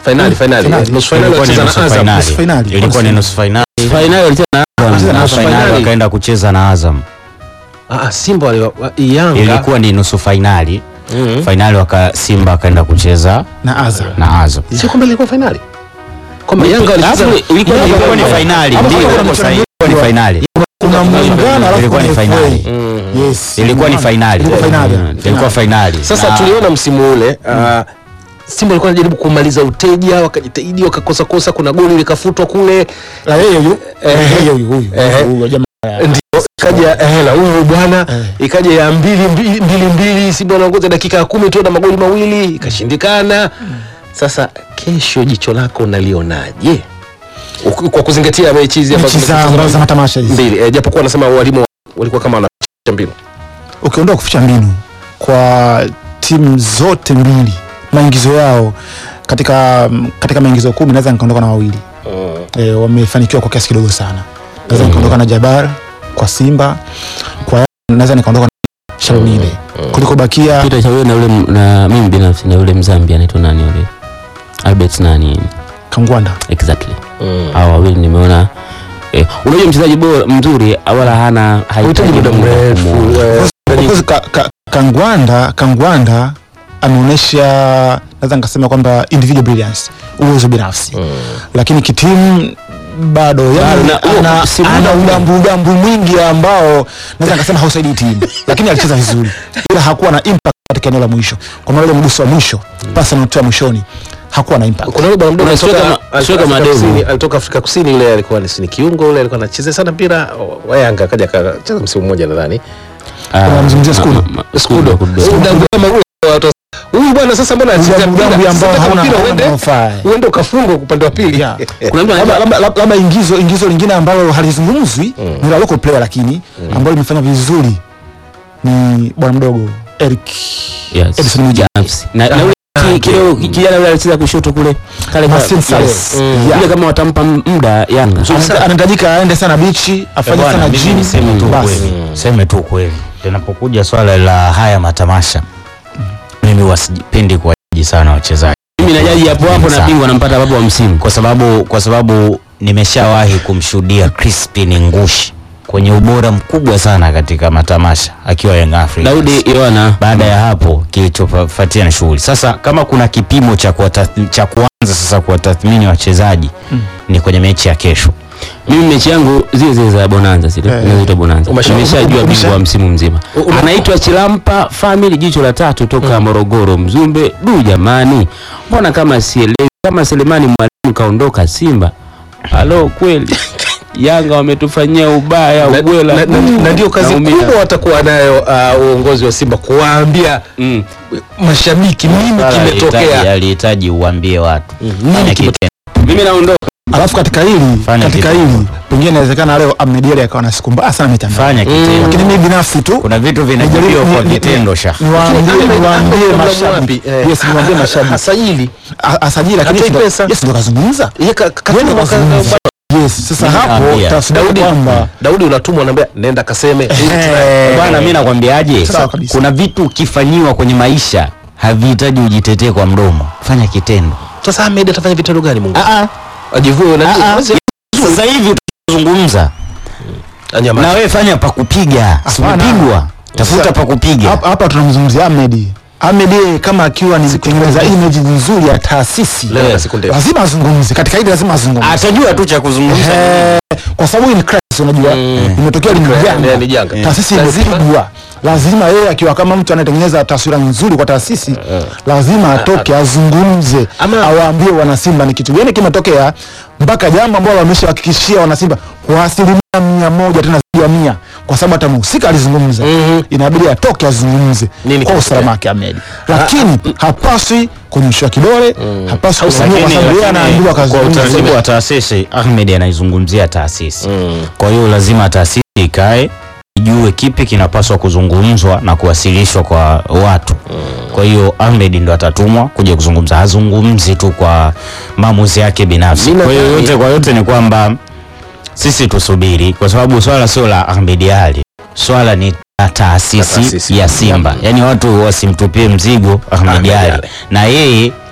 Finali, finali. Finali. Nusu finali ilikuwa ni walicheza nusu na Azam. finali. nusu finali. ilikuwa ni nusu finali Finali walicheza na Walicheza na na Azam. finali finali. wakaenda kucheza na Azam Ah, ah, Simba wali wa- Yanga. ilikuwa ni nusu finali Mhm. finali waka Simba wakaenda kucheza na Azam. na Azam Sio kwamba ilikuwa finali. Kwamba Yanga walicheza Alafu ilikuwa ni ilikuwa ni finali Hapo ndio kuna ilikuwa mchezo sahihi, ilikuwa ni finali Kuna muungano alafu Ilikuwa ni kuna finali. FA. Mhm. Yes. ilikuwa ni muungano. finali Ilikuwa finali. Mm, ilikuwa finali Sasa Na- tuliona msimu ule ah, Simba walikuwa wanajaribu kumaliza uteja, wakajitahidi wakakosa kosa, kuna goli likafutwa kule, La yeye huyu. Yeye huyu huyu. Eh. Huyu jamaa. ndio ikaja eh, la huyu bwana Eh. ikaja ya mbili mbili mbili, mbili Simba wanaongoza dakika ya kumi tu na magoli mawili ikashindikana. Sasa kesho jicho lako unalionaje? Uki- Kwa kuzingatia mechi hizi ambazo Mechi za zimechezwa ambazo za matamasha hizi. mbili, eh, japokuwa wanasema walimu walikuwa kama wanaficha mbinu. ukiondoa kuficha mbinu kwa timu zote mbili maingizo yao katika katika maingizo kumi naweza nikaondoka na wawili e, wamefanikiwa kwa kiasi kidogo sana naweza nikaondoka na Jabar kwa Simba kwa Yanga naweza nikaondoka na Shalunile kuliko bakia Peter Chawe na ule m- na mimi binafsi na ule Mzambia anaitwa nani yule? Albert nani? Kangwanda Exactly. Mm. Hao wawili nimeona eh, unajua mchezaji bora mzuri wala hana Hahitaji muda mrefu. kumuona. eh, Of course, ka, ka, Kangwanda Kangwanda ameonyesha naweza nikasema kwamba individual brilliance uwezo binafsi lakini kitimu bado yani na- huo ana, si ana muda udambu udambu mwingi ambao naweza nikasema hausaidii timu lakini alicheza vizuri ila hakuwa na impact katika eneo la mwisho kwa maana ile mguso wa mwisho pasi anaotoa mwishoni hakuwa na impact kuna yule bwana mdogo Kuna alitoka striker ma- alitoka striker Afrika madevu. Kusini- alitoka Afrika Kusini yule alikuwa ni ni kiungo yule alikuwa anacheza sana mpira wa Yanga akaja akacheza msimu mmoja nadhani. Ah, Unamzungumzia ma- Skudo? ma- ma- Skudo. Skudo. Huyu udambu kama ule watu- Huyu bwana sasa mbona anacheza Udambu mpira? udambu ambao Sasa hauna- mpira hauna uende manufaa. uende ukafungwa upande wa pili. Yeah. Kuna mtu labda anaitwa labda- labda- labda ingizo ingizo lingine ambalo halizungumzwi ni la local player lakini ambalo limefanya vizuri ni bwana mdogo Eric Yes. Edison Mwijage. Binafsi. Na na ule ki- kile kijana yule alicheza kushoto kule. Kale ka- Marcin Saleh. yes. Mm. Yule kama watampa muda Yanga. Anahita- anahitajika aende sana bichi afanye Bwana, sana mimi gym niseme tu basi. kweli, seme tu kweli, linapokuja swala la haya matamasha, mimi wasipendi kuwajaji sana wachezaji Mimi najaji hapo hapo na Sana. bingwa nampata hapo wa msimu. kwa sababu kwa sababu nimeshawahi kumshuhudia Crispin Ngushi kwenye ubora mkubwa sana katika matamasha akiwa Young Africans. Daudi Yohana Baada ya hapo kilichofuatia na shughuli. Sasa kama kuna kipimo cha kuwatath- cha kuanza sasa kuwatathmini wachezaji ni kwenye mechi ya kesho. mimi mechi yangu zile zile za Bonanza zile Eh. zinazoitwa Bonanza. Umesha- Nimeshajua umesha- bingwa wa msimu mzima. Ume- Anaitwa Chilampa Family jicho la tatu toka Morogoro Mzumbe. Du jamani. Mbona kama sielewi kama Selemani Mwalimu kaondoka Simba. Halo kweli. Yanga wametufanyia ubaya Na- ubwela. na- na- na ndio kazi Naumia. kubwa watakuwa nayo uh, uongozi wa Simba kuwaambia Mm. mashabiki nini Swala kimetokea. alihitaji- Alihitaji uambie watu. Fanya kitendo. Mimi naondoka. alafu katika hili Fanya katika kitu. hili pengine inawezekana leo Ahmed Ally akawa na siku mbaya sana mitandao Fanya kitendo. lakini mimi binafsi tu Kuna vitu nijaribu- vinajibiwa kwa ni- ni- vitendo sha. niwaambie Ahmed- niwaambie Ahmed mashabiki Mlamwapi, eh, yes niwaambie ha- mashabiki hasajili A- asajili lakini Hatoi yes, ndo- pesa. yes ndo kazungumza Yeye ka- ka- Yeye ndo katuma ka- kazungumza. yes sasa Mimi hapo naambia, tafsiri Daudi kwamba Daudi unatumwa naambia nenda kaseme Eh, Bwana, mimi nakwambiaje, Sawa kabisa. kuna vitu ukifanyiwa kwenye maisha havihitaji ujitetee kwa mdomo, fanya kitendo. sasa Ahmed atafanya vitendo gani Mungu Ah, ah, ajivue na ah, ah. Sasa hivi utazungumza anyama na wewe, fanya pa kupiga, si Hapana. umepigwa, tafuta pa kupiga. hapa hapa tunamzungumzia Ahmed Ahmed yeye kama akiwa ni kutengeneza image nzuri ya taasisi Leo na siku ndefu. lazima azungumze katika hili lazima azungumze Atajua tu cha kuzungumza. Eh, kwa sababu hii ni crisis unajua imetokea ni Yeah, ni janga. janga taasisi Lazima- imepigwa lazima yeye akiwa kama mtu anayetengeneza taswira nzuri kwa taasisi lazima atoke azungumze Ama- awaambie wanasimba ni kitu gani kimetokea mpaka jambo ambalo wameshawahakikishia wanasimba kwa asilimia mia moja tena zaidi ya mia kwa sababu hata mhusika alizungumza inabidi atoke azungumze Nini kwa kimetokea? usalama wake Ahmed lakini hapaswi kunyoshewa kidole hapaswi kufanyiwa kwa sababu yeye anaambiwa kwa kazungumze utaratibu wa taasisi, Ahmed anaizungumzia taasisi. Kwa hiyo lazima taasisi ikae ijue kipi kinapaswa kuzungumzwa na kuwasilishwa kwa watu. Kwa hiyo Ahmed ndo atatumwa kuja kuzungumza, hazungumzi tu kwa maamuzi yake binafsi. Mimi Kwa hiyo nadhani- yote kwa yote ni kwamba sisi tusubiri, kwa sababu swala sio la Ahmed Ally, swala ni la taasisi taasisi. ya Simba, yaani watu wasimtupie mzigo Ahmed Ahmed Ally Ally. na yeye